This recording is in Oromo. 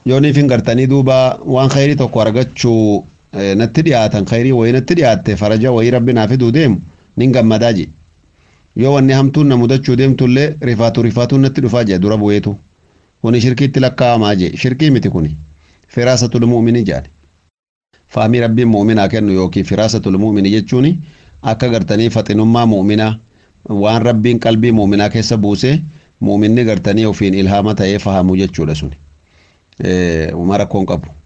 yooniif hin gartanii duuba waan khayrii tokko argachuu natti dhiyaatan khayrii wayii natti dhiyaatte faraja wayii rabbi naa fiduu deemu nin gammadaa je yoo wanni hamtuun na mudachuu deemtullee rifaatu rifaatuun natti dhufaa je dura bu'eetu kuni shirkiitti lakkaa'amaa je shirkii miti kuni firaasatul mu'mini jedhani faamii rabbiin mu'minaa kennu yookiin firaasatul mu'mini jechuun akka gartanii faxinummaa mu'minaa waan rabbiin qalbii mu'minaa keessa buusee mu'minni gartanii ofiin ilhaama ta'ee fahamuu jechuudha suni mara koon qabu.